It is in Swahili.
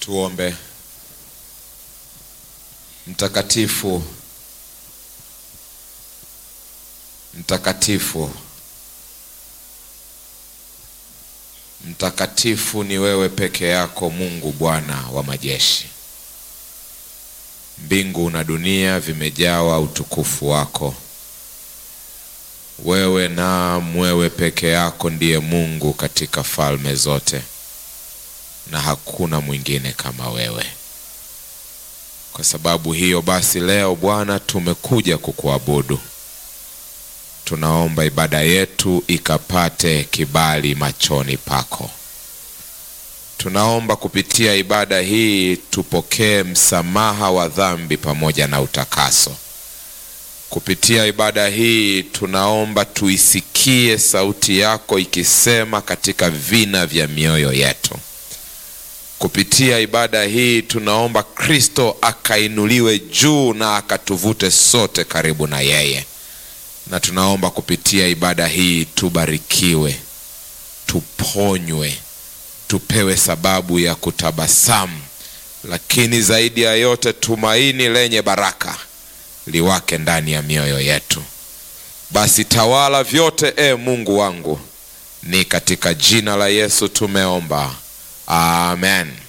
Tuombe. Mtakatifu, mtakatifu, mtakatifu ni wewe peke yako, Mungu Bwana wa majeshi. Mbingu na dunia vimejawa utukufu wako. Wewe naam, wewe peke yako ndiye Mungu katika falme zote, na hakuna mwingine kama wewe. Kwa sababu hiyo basi, leo Bwana, tumekuja kukuabudu. Tunaomba ibada yetu ikapate kibali machoni pako. Tunaomba kupitia ibada hii tupokee msamaha wa dhambi pamoja na utakaso. Kupitia ibada hii tunaomba tuisikie sauti yako ikisema katika vina vya mioyo yetu. Kupitia ibada hii tunaomba Kristo akainuliwe juu na akatuvute sote karibu na yeye, na tunaomba kupitia ibada hii tubarikiwe, tuponywe, tupewe sababu ya kutabasamu, lakini zaidi ya yote tumaini lenye baraka liwake ndani ya mioyo yetu. Basi tawala vyote, e Mungu wangu, ni katika jina la Yesu tumeomba, amen.